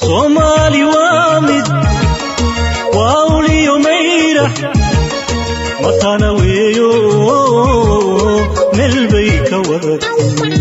soomaali waa mid waa uliyo mayra matana weeyo meel bay ka waratay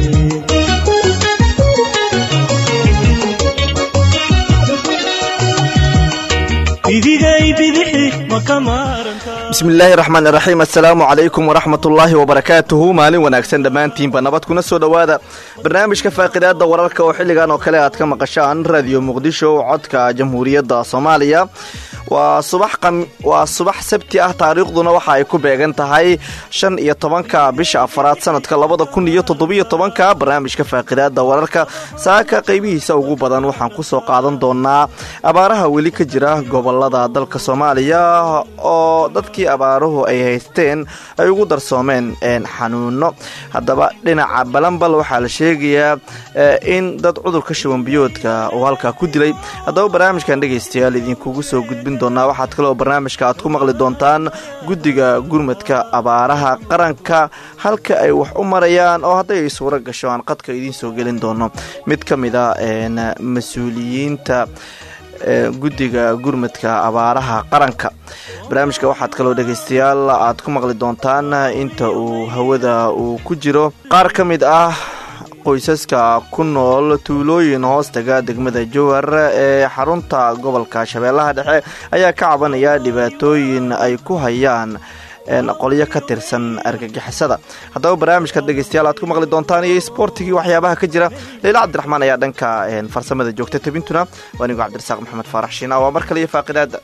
bidigay bidixi ma ka maarantaa bismillaahi raxmaan iraxiim assalaamu calaykum waraxmat ullaahi wabarakaatuhu maalin wanaagsan dhammaantiinba nabad kuna soo dhowaada barnaamijka faaqidaada wararka oo xilligan oo kale aad ka maqashaan raadiyo muqdisho codka jamhuuriyadda soomaaliya waa subaxwaa subax sabti ah taariikhduna waxa ay ku beegan tahay shan iyo tobanka bisha afaraad sanadka labada kun iyo toddobiyo tobanka barnaamijka faaqidaada wararka saaka qaybihiisa ugu badan waxaan kusoo qaadan doonaa abaaraha weli ka jira gobolada dalka soomaaliya oo dadkii abaaruhu ay haysteen ay ugu darsoomeen xanuuno haddaba dhinaca balanbal waxaa la sheegayaa in dad cudurka shubanbiyoodka uu halkaa ku dilay haddaba barnaamijkan dhegaystayaal idinkugu soo gudbin doonaa waxaad kaloo barnaamijka aad ku maqli doontaan guddiga gurmadka abaaraha qaranka halka ay wax u marayaan oo hadday ay suuro gasho aan qadka idiin soo gelin doono mid ka mid a mas-uuliyiinta guddiga gurmadka abaaraha qaranka barnaamijka waxaad kaloo dhegaystayaal aad ku maqli doontaan inta uu hawada uu ku jiro qaar ka mid ah qoysaska ku nool tuulooyin hoostaga degmada jowhar ee xarunta gobolka shabeellaha dhexe ayaa ka cabanaya dhibaatooyin ay ku hayaan qolyo ka tirsan argagixisada haddaba barnaamijka dhegeystayaal aad ku maqli doontaan iyo sboortigii waxyaabaha ka jira leila cabdiraxmaan ayaa dhanka farsamada joogta tabintuna waa anigo cabdirasaaq maxamed faarax shiina waa mar kale iyo faaqidaada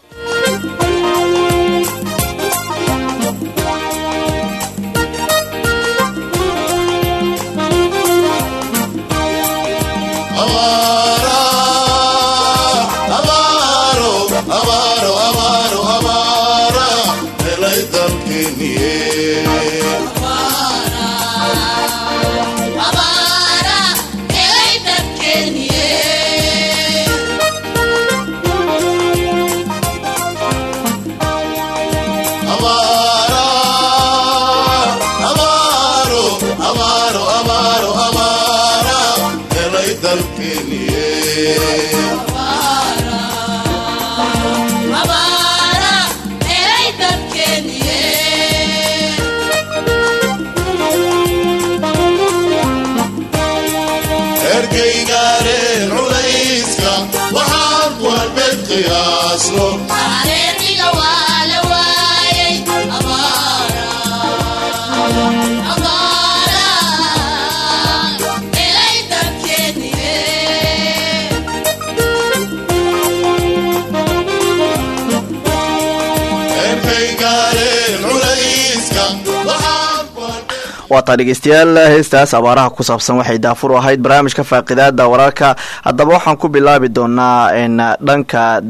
waataa dhegeystayaal heestaas abaaraha ku saabsan waxay daafur u ahayd barnaamijka faaqidaada wararka haddaba waxaan ku bilaabi doonaa dhanka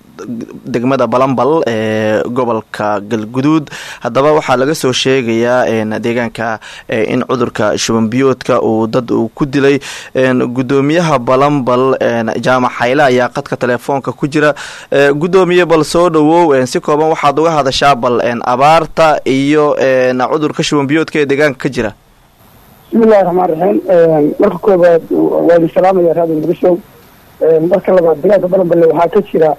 degmada balambal ee gobolka galguduud haddaba waxaa laga soo sheegayaa deegaanka in cudurka shubanbiyoodka uu dad uu ku dilay gudoomiyaha balambal jaamac xayle ayaa qadka telefoonka ku jira gudoomiye bal soo dhawow si kooban waxaad uga hadashaa bal abaarta iyo cudurka shubanbiyoodka ee deegaanka ka jira bismillahi raxmaan raxiim marka koobaad waa idin salaamaya raadi muqdisho marka labaad deegaanka balanballe waxaa ka jira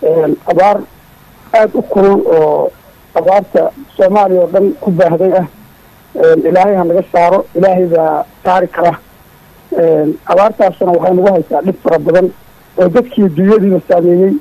abaar aada u kulul oo abaarta soomaaliya oo dhan ku baahday ah ilaahay ha naga saaro ilaahay baa saari kara abaartaasna waxay nagu haysaa dhib fara badan oo dadkii dunyadiiba saameeyey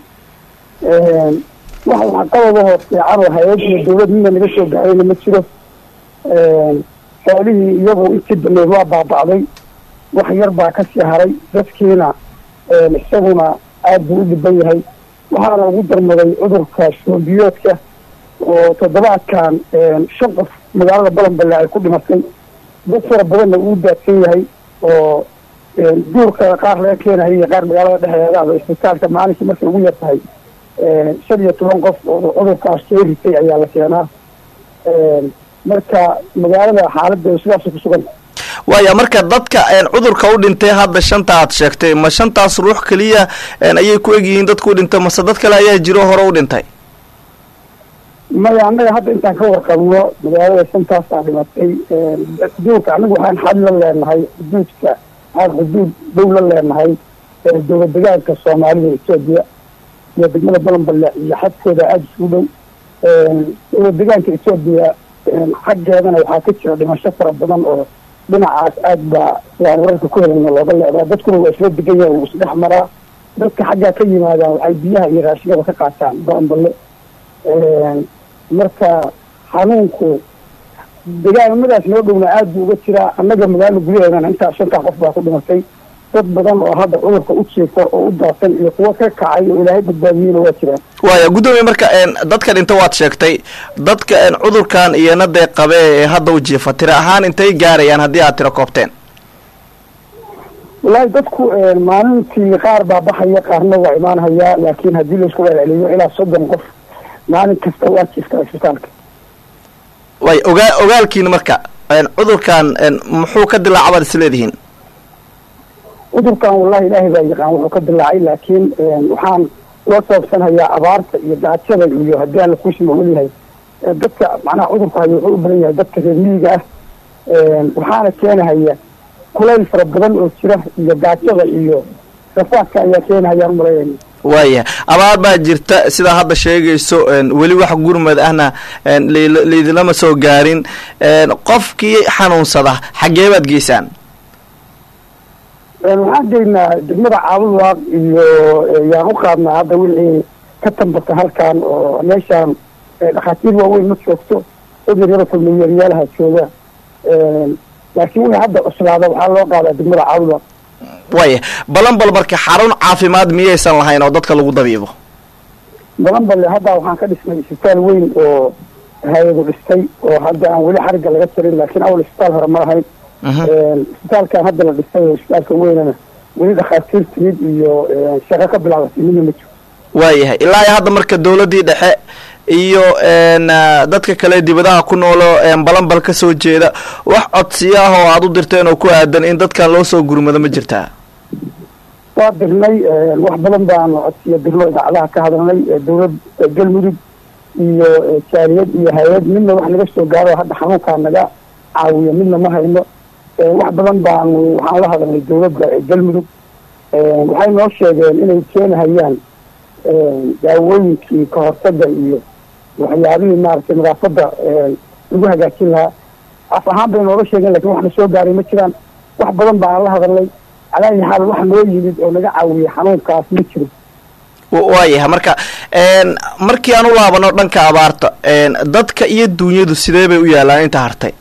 wax waxqabadahoo fiican oo hay-adiyo dawlad mida naga soo gaarayna ma jiro xoolihii iyagu intii dameed waa baaba'day wax yar baa kasii haray dadkiina isaguna aada buu u dhiban yahay waxaana ugu darmaday cudurka shubanbiyoodka oo toddobaadkan shan qof magaalada balanballe ay ku dhimatay dad fara badanna uu daadsan yahay oo duurka qaar laga keenayo iyo qaar magaalada dhexdeedaaba isbitaalka maalinkii markay ugu yar tahay shan iyo toban qof oo cudurkaas soo ritay ayaa la keenaa marka magaalada xaaladda sidaasay ku sugan waaya marka dadka cudurka u dhintay hadda shanta aad sheegtay ma shantaas ruux keliya ayay ku egyihiin dadka u dhintay mase dad kale ayaa jiro hore u dhintay maya annaga hadda intaan ka warqabno magaalada shantaasaa dhimatay xuduudka anagu waxaan xad la leenahay xuduudka waxaan xuduud dow la leenahay dowlad degaanka soomaalida etoobiya iyo degmada balanballe iyo xadkooda aada isugu dhow dowlad degaanka etoobiya xaggeedana waxaa ka jira dhimasho fara badan oo dhinacaas aad baa sidaan wararka ku helana looga leedaa dadkuna waa isla degan yahay wuu isdhex maraa dadka xaggaa ka yimaadaan waxay biyaha iyo raashigada ka qaataan balanballe marka xanuunku degaamadaas noo dhowna aad buu uga jiraa annaga magaalo gudaheedana intaa shantaa qof baa ku dhimatay dad badan oo hadda cudurka u jeefa oo u daatan iyo kuwo ka kacay oo ilaahay badbaadiyeyna waa jiraan waaya guddoomiye marka dadka dhinta waad sheegtay dadka cudurkan iyona dee qabe ee hadda u jiifa tira ahaan intay gaarayaan haddii aad tiro koobteen wallaahi dadku maalintii qaar baa baxaya qaarna waa imaanhayaa laakiin haddii laisku celceliyo ilaa soddon qof maalin kasta waa jiifta isbitaalka way ogaa ogaalkiina marka cudurkan muxuu ka dilaaca baad is leedihiin cudurkan wallahi ilaahay baa yaqaan wuxuu ka dilaacay laakiin waxaan loo sababsanhayaa abaarta iyo gaajada iyo haddii aan lakuusima weliyahay dadka macnaha cudurka hayo wuxuu u badan yahay dadka reer miyiga ah waxaana keenahaya kulayl fara badan oo jira iyo gaajada iyo rafaadka ayaa keenahayaan umaleynaya waaya abaar baa jirta sidaa hadda sheegayso weli wax gurmad ahna laydinlama soo gaarin qofkii xanuunsada xaggee baad geysaan waxaan geynaa degmada caabudwaaq iyo yaan u qaadnaa hadda wixii ka tambata halkan oo meeshaan dhakhaatiir waaweyn ma joogto dad yaryada kulmeyeeryaalaha jooga laakiin wixii hadda cuslaada waxaa loo qaadaa degmada caabudwaaq waaya balanbal marka xarun caafimaad miyaysan lahayn oo dadka lagu dabiibo balanballe hadda waxaan ka dhisnay isbitaal weyn oo hay-adu dhistay oo hadda aan weli xarigga laga jarin laakiin awal isbitaal hore ma lahayn isbitaalkan hadda la dhisay oo isbitaalka weynana weli dhakhaatiir timid iyo shaqo ka bilaabatay midna ma jiro waayahay ilaa iyo hadda marka dawladdii dhexe iyo dadka kale dibadaha ku noolo balanbal ka soo jeeda wax codsiya ah oo aada u dirteen oo ku aadan in dadkan loo soo gurmado ma jirtaa waa dirnay wax badan baanu codsiya dirno idaacadaha ka hadalnay dawlad galmudug iyo jaaliyad iyo hay-ad midna wax naga soo gaaro hadda xanuunkaa naga caawiyo midna ma hayno wax badan baanu waxaan la hadalnay dawladda galmudug waxay noo sheegeen inay keenahayaan daawooyinkii kahortaga iyo waxyaabihii maaragtay nadaafadda lagu hagaajin lahaa af ahaan bay nooga sheegeen lakin wax na soo gaaray ma jiraan wax badan baan la hadalnay calaayi xaal wax noo yimid oo naga caawiyay xanuunkaas ma jiro waayahay marka markii aan u laabano dhanka abaarta dadka iyo duunyadu sidee bay u yaalaan inta hartay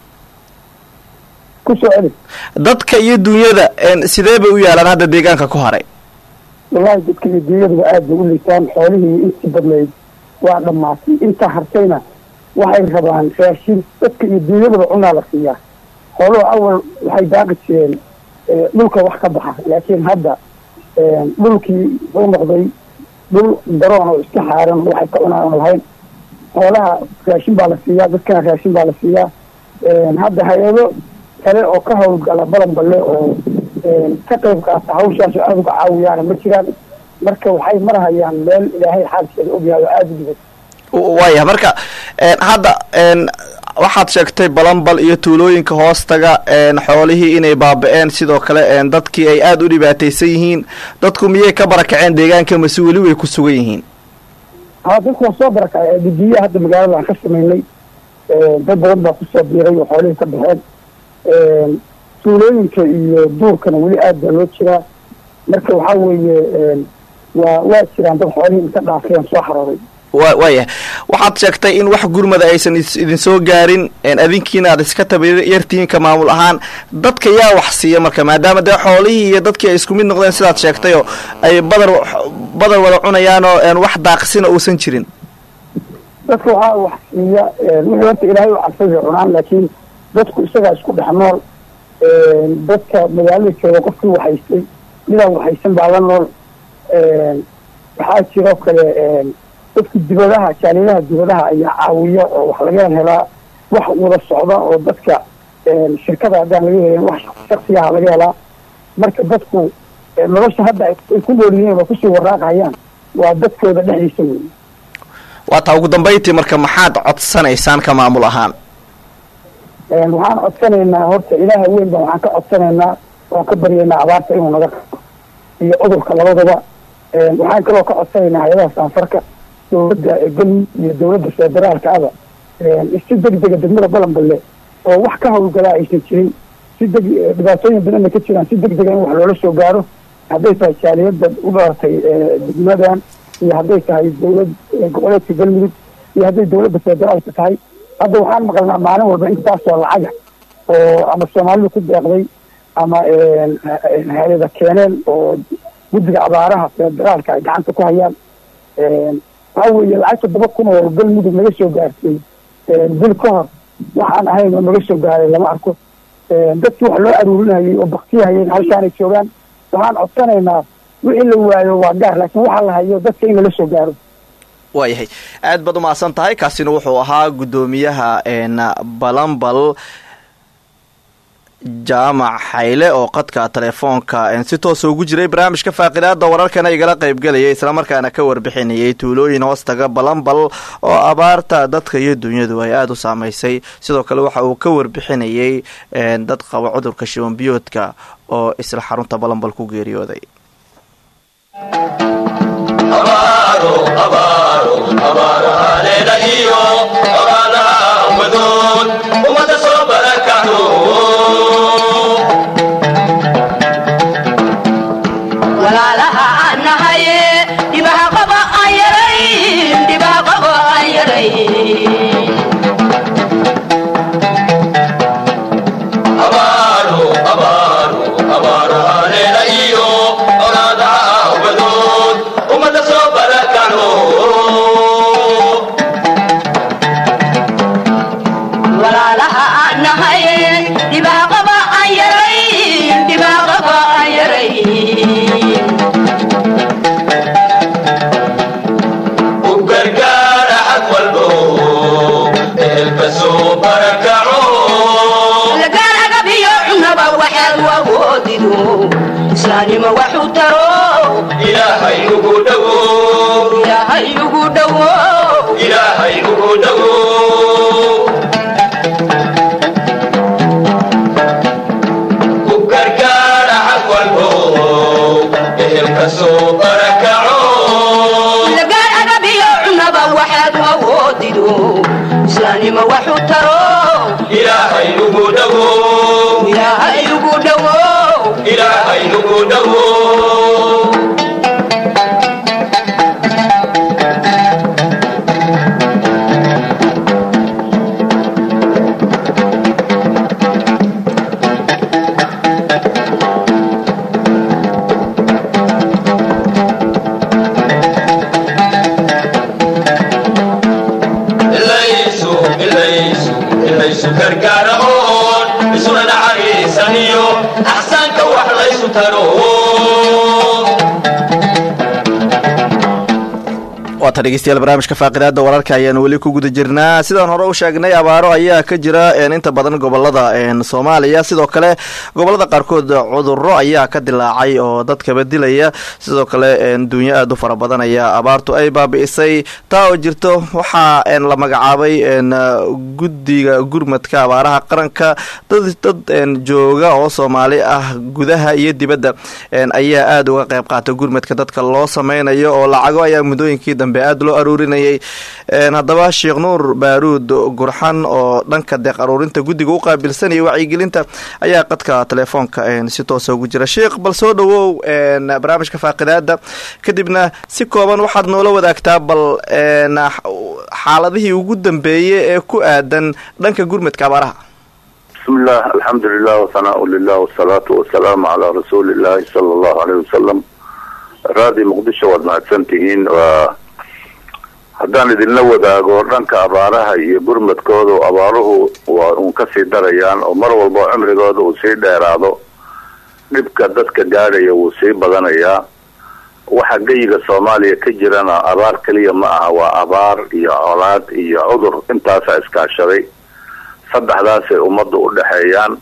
kusoo celi dadka iyo duunyada sidee bay u yaalaan hadda deegaanka ku haray wallahi dadka iyo dunyaduba aad bay u liitaan xoolihii intii badnayd waa dhammaatay intaa hartayna waxay rabaan raashin dadka iyo dunyadaba cunaa la siiyaa xooluhu awal waxay daaqi jireen dhulka wax ka baxa laakiin hadda dhulkii wuxuu noqday dhul daroon oo iska xaaran waxay ka cunaan aan lahayn xoolaha raashin baa la siiyaa dadkana raashin baa la siiyaa hadda hay-ado kale oo ka howlgala balanballe oo ka qayb qaata hawshaas oo aada uga caawiyaana ma jiraan marka waxay marahayaan meel ilaahay xaalkeeda ogyahay oo aada u dhibay waaya marka hadda waxaad sheegtay balanbal iyo tuulooyinka hoostaga xoolihii inay baaba-een sidoo kale dadkii ay aada u dhibaataysan yihiin dadku miyay ka barakaceen deegaanka mase weli way ku sugan yihiin ha dadku waa soo barakacay didiya hadda magaalada aan ka samaynay dad badan baa kusoo biiray oo xoolihii ka baxeen tuulooyinka iyo duurkana weli aad baa loo jiraa marka waxaa weeye waa waa jiraan dad xoolihii inka dhaafeen soo xarooday wa waayahay waxaad sheegtay in wax gurmada aysan idin soo gaarin adinkiina aad iska tabayartiinka maamul ahaan dadka yaa wax siiya marka maadaama dee xoolihii iyo dadkii ay isku mid noqdeen sidaad sheegtay oo ay badar badar wada cunayaan oo wax daaqsina uusan jirin dadka waxaa wax siiya wixii horta ilaahay u cabsada cunaan laakiin dadku isagaa isku dhex nool dadka magaalada jooga qofkii waxaystay midaan waxaysan baa la nool waxaa jiroo kale dadka dibadaha jaaliyadaha dibadaha ayaa caawiya oo wax laga helaa wax wada socda oo dadka shirkada haddaan laga helin wax shaksiyaha laga helaa marka dadku nolosha hadda ay ku nool yihiin oo kusii waraaqayaan waa dadkooda dhexdiisa wey waa taa ugu dambayntii marka maxaad codsanaysaan ka maamul ahaan waxaan codsanaynaa horta ilaaha weyn baa waxaan ka codsanaynaa waan ka baryaynaa abaarta inuu naga qabo iyo cudurka labadaba waxaan kaloo ka codsanaynaa hay-adaha saanfarka dowladda galmud iyo dowladda federaalka aba si degdega degmada balanballe oo wax ka hawlgalaa aysan jirin si deg dhibaatooyin badan ay ka jiraan si degdega in wax loola soo gaaro hadday tahay jaaliyadda u dhalatay degmadan iyo hadday tahay dowlad goboleedka galmudug iyo hadday dowladda federaalka tahay hadda waxaan maqalnaa maalin walba intaasoo lacaga oo ama soomaalidu ku deeqday ama hay-ada keeneen oo guddiga abaaraha federaalka ay gacanta ku hayaan waxaa weeye lacag toddoba kun oo galmudug naga soo gaartay bil ka hor waxaan ahayn oo naga soo gaaray lama arko dadkii wax loo aruurinayay oo baktiyahayeen halkaanay joogaan waxaan codsanaynaa wixii la waayo waa gaar laakiin waxaa la hayo dadka in lala soo gaaro waayahay aad baad umahadsan tahay kaasina wuxuu ahaa guddoomiyaha balambal jaamac xayle oo qadka telefoonka si toosa ugu jiray barnaamijka faaqidaada wararkana igala qaybgelayay islamarkaana ka warbixinayay tuulooyin hoostaga balambal oo abaarta dadka iyo dunyadu ay aada u saameysay sidoo kale waxa uu ka warbixinayay dad qaba cudurka shibanbiyoodka oo isla xarunta balambal ku geeriyooday waata dhegeystayaal barnaamijka faaqidaada wararka ayaanu weli ku guda jirnaa sidaan hore u sheegnay abaaro ayaa ka jira inta badan gobolada soomaaliya sidoo kale gobolada qaarkood cuduro ayaa ka dilaacay oo dadkaba dilaya sidoo kale duunyo aada u fara badan ayaa abaartu ay baabi'isay taa oo jirto waxaa la magacaabay guddiga gurmadka abaaraha qaranka dad dad jooga oo soomaali ah gudaha iyo dibadda ayaa aada uga qayb qaata gurmadka dadka loo sameynayo oo lacago ayaa muddooyinkii dambe aada loo aruurinayay haddaba sheekh nuur baaruud gurxan oo dhanka deeq aruurinta guddiga u qaabilsanaya wacyigelinta ayaa qadka telefoonka si toosa ugu jira sheekh bal soo dhawow barnaamijka faaqidaada kadibna si kooban waxaad noola wadaagtaa bal xaaladihii ugu dambeeyey ee ku aadan dhanka gurmadka abaaraha bismillaah alxamdulilah wasanaa lilah wasalaatu wasalaamu calaa rasuuli illaahi sala allahu aleyh wasalam raadi muqdisho waad mahadsan tihiin waa haddaan idinla wadaago dhanka abaaraha iyo gurmadkooda abaaruhu waa uun kasii darayaan oo mar walba cimrigooda uu sii dheeraado dhibka dadka gaadhaya wuu sii badanayaa waxa geyiga soomaaliya ka jirana abaar keliya ma aha waa abaar iyo colaad iyo cudur intaasaa iskaashaday saddexdaasay ummadda u dhexeeyaan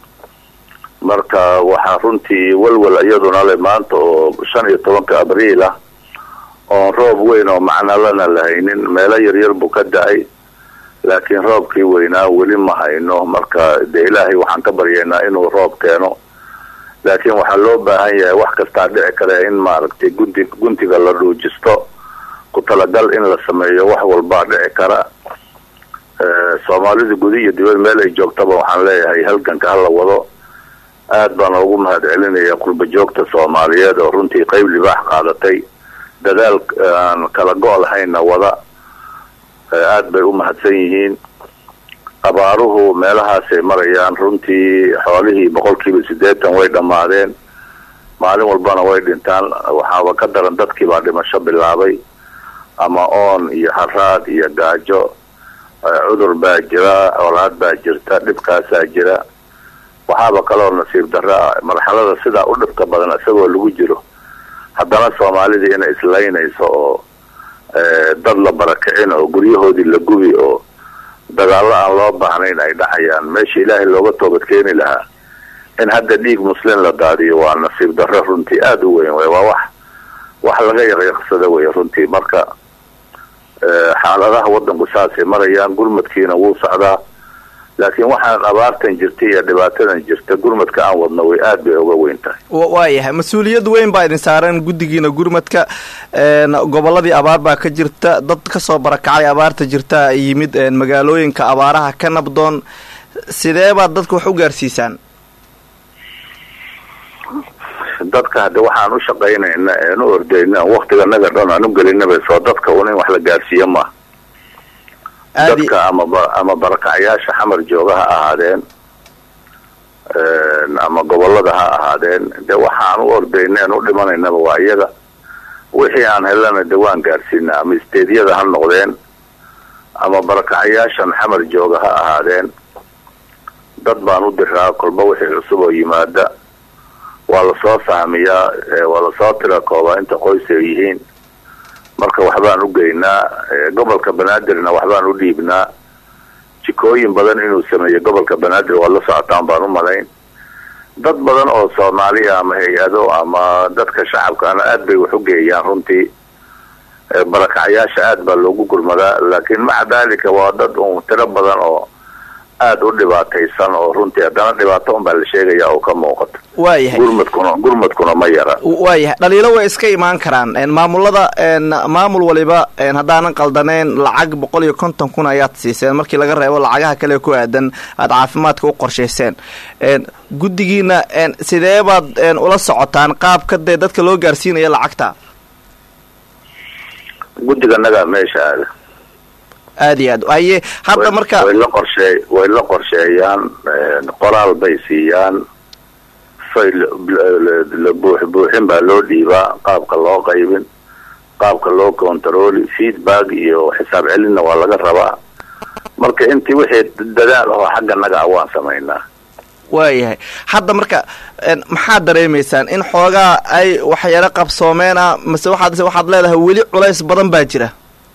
marka waxaa runtii walwal iyaduna le maanta oo shan iyo tobanka abriil ah oon roob weyn oo macnalana lahaynin meelo yaryar buu ka da-ay laakiin roobkii weynaa weli ma hayno marka dee ilaahay waxaan ka baryaynaa inuu roob keeno laakiin waxaa loo baahan yahay wax kastaa dhici kare in maaragtay gunti guntiga la dhuujisto ku talagal in la sameeyo wax walbaa dhici kara soomaalida gudi iyo dibad meel ay joogtaba waxaan leeyahay halganka hala wado aad baan ugu mahad celinaya qurba joogta soomaaliyeed oo runtii qeyb libaax qaadatay dadaal aan kala go' lahaynna wada aad bay u mahadsan yihiin abaaruhu meelahaasay marayaan runtii xoolihii boqolkiiba siddeetan way dhammaadeen maalin walbana way dhintaan waxaaba ka daran dadkii baa dhimasho bilaabay ama oon iyo haraad iyo gaajo cudur baa jira olaad baa jirta dhibkaasaa jira waxaaba kaloo nasiib darra marxalada sidaa u dhibka badan isagoo lagu jiro haddana soomaalidii inay islaynayso oo dad la barakicin oo guryahoodii la gubi oo dagaallo aan loo baahnayn ay dhacayaan meesha ilaahay looga toobad keeni lahaa in hadda dhiig muslim la daadiyo waa nasiib darro runtii aada u weyn wey waa wax wax laga yaqyaqsada wey runtii marka xaaladaha waddanku saasay marayaan gurmadkiina wuu socdaa laakiin waxaan abaartan jirta iyo dhibaatadan jirta gurmadka aan wadno way aad bay uga weyn tahay waayahay mas-uuliyad weyn baa idin saaran guddigiina gurmadka gobolladii abaar baa ka jirta dad kasoo barakacay abaarta jirta yimid magaalooyinka abaaraha ka nabdoon sidee baad dadka wax u gaarsiisaan dadka hadde waxaan u shaqaynayna ean u ordayna waktiganaga dhan aan u gelinaba soo dadka un in wax la gaarsiiyo maaha dadka ama ama barakacyaasha xamar jooga ha ahaadeen ama gobolada ha ahaadeen de waxaan u ordayna en u dhimanaynaba waa iyaga wixii aan helana de waan gaarsiina ama isteedyada ha noqdeen ama barakacyaashan xamar jooga ha ahaadeen dad baan u diraa kolba wixii cusub oo yimaada waa lasoo sahmiyaa waa lasoo tirakoobaa inta qoys ay yihiin marka waxbaan u geynaa gobolka banaadirna waxbaan u dhiibnaa jikooyin badan inuu sameeyo gobolka banaadir waa la socotaan baan u malayn dad badan oo soomaaliya ama hay-ado ama dadka shacabkaana aad bay wax u geeyaan runtii barakacyaasha aad baa loogu gurmadaa laakiin maca daalika waa dad un tiro badan oo aada u dhibaataysan oo runtii haddana dhibaato un baa la sheegaya oo ka muuqato waayahay gurmadkuna gurmadkuna ma yara waayahay dhaliilo way iska imaan karaan maamulada maamul waliba haddaanan qaldaneen lacag boqol iyo konton kun ayaad siiseen markii laga reebo lacagaha kale ku aadan aada caafimaadka u qorshayseen guddigiina sidee baad ula socotaan qaabka dee dadka loo gaarsiinaya lacagta guddiganaga meesha aada aada iyo aad haye hadda marka way la qorshee way la qorsheeyaan qoraal bay siiyaan fay la buux buuxin baa loo dhiibaa qaabka loo qaybin qaabka loo controli feedback iyo xisaab celinna waa laga rabaa marka intii wixii dadaal ahoo xagga naga ah waan samaynaa waayahay hadda marka maxaad dareemaysaan in xoogaa ay waxyaro qabsoomeen ah mase waxaad waxaad leedahay weli culays badan baa jira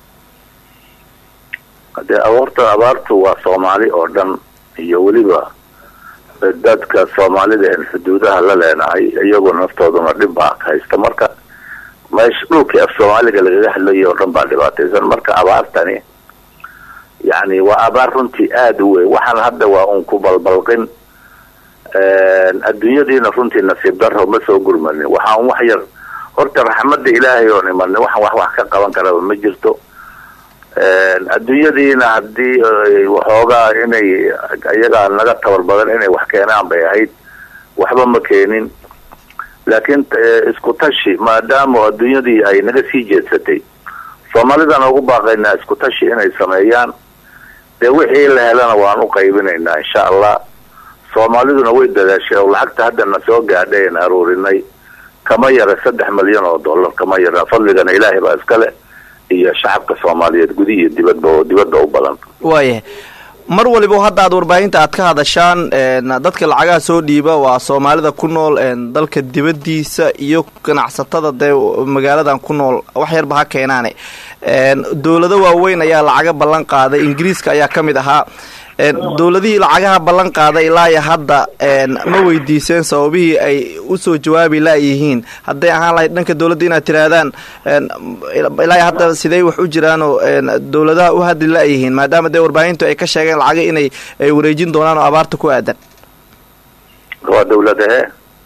dee abuurta abaartu waa soomaali oo dhan iyo weliba dadka soomaalida en xuduudaha la leenahay iyagoo naftooduna dhib baa haysta marka meesha dhulkii af soomaaliga lagaga hadlayo oo dhan baa dhibaataysan marka abaartani yacni waa abaar runtii aada u weyn waxaan hadda waa un ku balbalqin adduunyadiina runtii nasiib daro ma soo gurmanin waxaa un wax yar horta raxmadda ilaahay oon imanin waxaan wax wax ka qaban karaba ma jirto adduunyadiina haddii waxoogaa inay iyagaa naga tabar badan inay wax keenaan bay ahayd waxba ma keenin laakiin isku tashi maadaama adduunyadii ay naga sii jeedsatay soomaalidaan ugu baaqaynaa isku tashi inay sameeyaan dee wixii la helana waan u qaybinaynaa insha allah soomaaliduna way dadaashay oo lacagta haddana soo gaadhay aan aruurinay kama yara saddex milyan oo dollar kama yara fadligana ilaahay baa iskale iyo shacabka soomaaliyeed gudi iyo dibadba oo dibadda u badan waayahay mar waliba hadda aad warbaahinta aad ka hadashaan dadka lacagaha soo dhiiba waa soomaalida ku nool dalka dibaddiisa iyo ganacsatada dee magaaladan ku nool wax yarba ha keenaane dowlado waaweyn ayaa lacaga ballan qaaday ingiriiska ayaa ka mid ahaa dowladihii lacagaha ballan qaaday ilaa hadda ma weydiiseen sababihii ay usoo jawaabi laayihiin hadday ahaan lahayd dhanka dowladda inaad tihaahdaan ilaa hadda sidey wax u jiraanoo dowladaha u hadli laayihiin maadaama dee warbaahintu ay ka sheegeen lacaga inay ay wareejin doonaan oo abaarta ku aadan waa dowladahe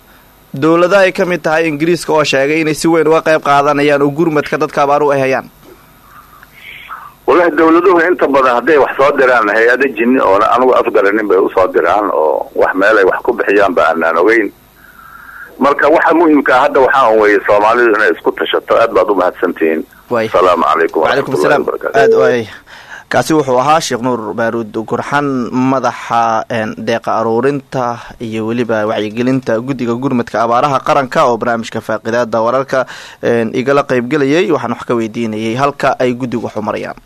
dowlada ay ka mid tahay ingiriiska oo sheegay inay si weyn uga qayb qaadanayaan oo gurmadka dadka abaaru ay hayaan wallahi dawladuhu inta badan hadday wax soo diraan hay-ada jinni oona anugu afgaranin bay usoo diraan oo wax meelay wax ku bixiyaan ba aanaan ogeyn marka waxa muhimkaa hadda waxaa un weeye soomaalidu inay isku tashato aad baad umahadsantihiin Waay. asalaamu calaykum wacalaykum waraxmatullahi asalaam wabarakaatu aad waay kaasi wuxuu ahaa sheekh nuur baaruud gurxan madaxa een, deeqa aruurinta iyo weliba wacyigelinta guddiga gurmadka abaaraha qaranka oo barnaamijka faaqidaada wararka een, igala qaybgelayay waxaan wax ka weydiinayay halka ay guddigu wax u marayaan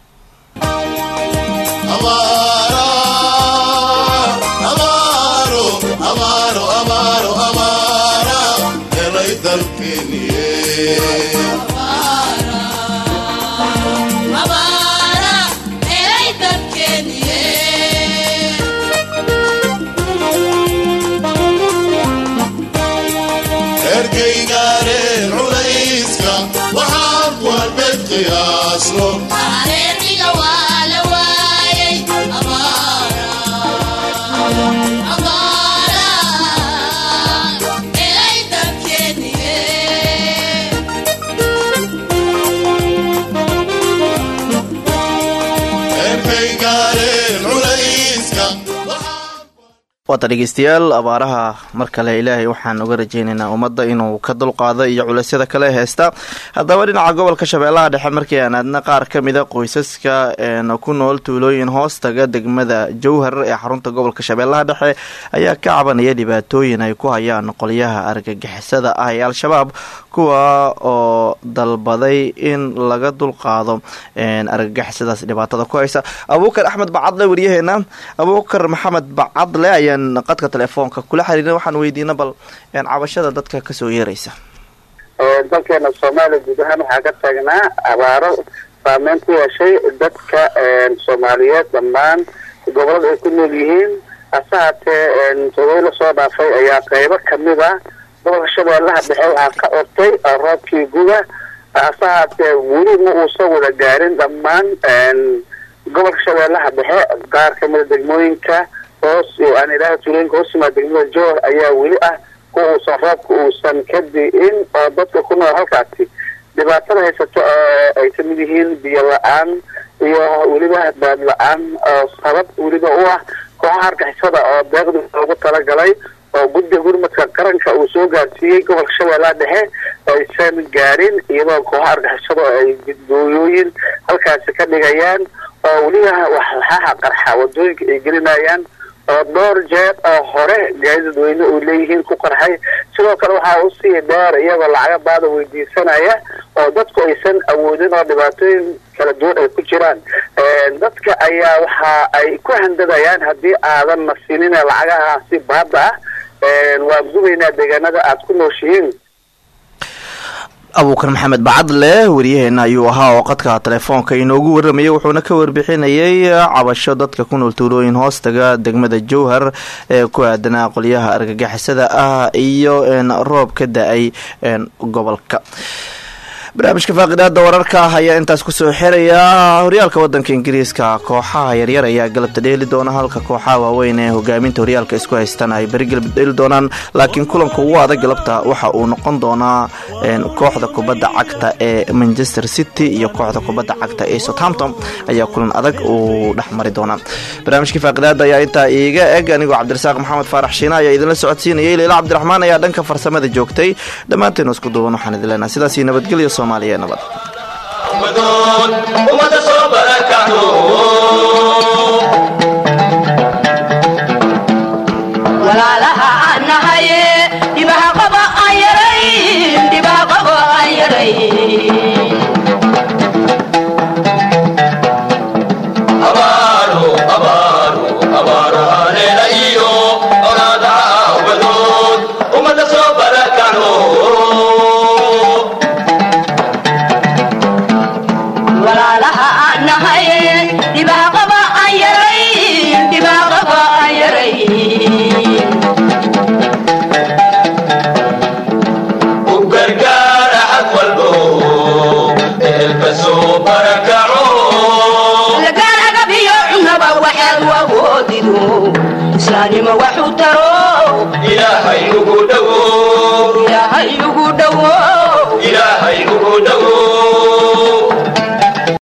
ergeygaareen culayska waxaan walbed qiyaasno ergeygaareen culayska waata dhegeystayaal abaaraha mar kale ilaahay waxaan uga rajeynaynaa ummadda inuu ka dulqaado iyo culeysyada kale heesta haddaba dhinaca gobolka shabeellaha dhexe markii aan aadna qaar ka mida qoysaska een ku nool tuulooyin hoostaga degmada jowhar ee xarunta gobolka shabeellaha dhexe ayaa ka cabanaya dhibaatooyin ay ku hayaan qolyaha argagixisada ah ee al-shabaab kuwa oo dalbaday in laga dulqaado een argagixisadaas dhibaatada ku haysa abuukar axmed bacadle waryaheena abuukar maxamed bacadle ayaan qadka telefoonka kula xiriirna waxaan weydiina bal een cabashada dadka kasoo yeeraysa dalkeena soomaaliya guud ahaan waxaa ka taagnaa abaaro saameyn ku yeeshay dadka soomaaliyeed dhammaan gobolada ay ku nool yihiin hase haatee todoba la soo dhaafay ayaa qeybo kamid a gobolka shabeellaha dhexe waxaa ka ortay roobkii guga hase haatee weli ma uusan wada gaarin dhammaan gobolka shabeellaha dhexe qaar kamida degmooyinka hoos aan idhaha tuulooyinka hoos yimaada degmada joor ayaa weli ah kuwa uusan roobka uusan ka di'in oo dadka ku nool halkaasi dhibaatada haysato oo ay kamid yihiin biyo la-aan iyo weliba baad la-aan oo sabab weliba u ah kooxaha argixisada oo deeqdi loogu talagalay oo guddiga gurmadka qaranka uu soo gaarsiiyey gobolka shabeellaha dhexe aysan gaarin iyadoo kooxaha argixisada oo ay gudooyooyin halkaasi ka dhigayaan oo weliba waxaha qarxa wadooyinka ay gelinayaan oo dhowr jeer oo hore gaari dadweyne uu leeyihiin ku qarxay sidoo kale waxaa usii dheer iyagoo lacaga baada weydiisanaya oo dadku aysan awoodin oo dhibaatooyin kala duwan ay ku jiraan dadka ayaa waxa ay ku handadayaan haddii aadan nasinin lacagahaasi baada ah waan gubaynaa deegaanada aada ku nooshihiin abuukar maxamed bacadle waryaheena ayuu ahaa oo qadka telefoonka inoogu waramayay wuxuuna ka warbixinayay cabasho dadka ku nool tuulooyin hoostaga degmada jowhar ee ku aadanaa qolyaha argagixisada ah iyo roob ka da-ay gobolka barnaamijka faaqidaada wararka ah ayaa intaas kusoo xiraya horyaalka wadanka ingiriiska kooxaha yaryar ayaa galabta dheeli doona halka kooxaha waaweyn ee hogaaminta horyaalka isku haystaan ay beri galab dheeli doonaan laakiin kulanka ugu adag galabta waxa uu noqon doonaa kooxda kubadda cagta ee manchester city iyo kooxda kubadda cagta ee southampton ayaa kulan adag uu dhexmari doonaa barnaamijka faaqidaada ayaa intaa iiga eg anigoo cabdirasaaq maxamed faarax shiina ayaa idinla socodsiinayay leila cabdiraxmaan ayaa dhanka farsamada joogtay dhammaanteenu isku duuban waxaan idin leenahay sidaasii nabadgelyo soomaaliya nabad ummada soo barakacdo walaalaha aan nahaye dhibaha qaba aan yarayn dhibaha qaba aan yarayn abaaro abaaro abaaro haleela iyo olaadaha aawadood ummada soo barakacdo walaalaha aan nahaye dhibaha qaba aan yarayn dhibaha qaba aan yarayn u gargaara xag walbo ehelka soo barakaco lagaan agabiyo cunaba waxaad u awoodido islaanimo wax u taro ilaahay ugu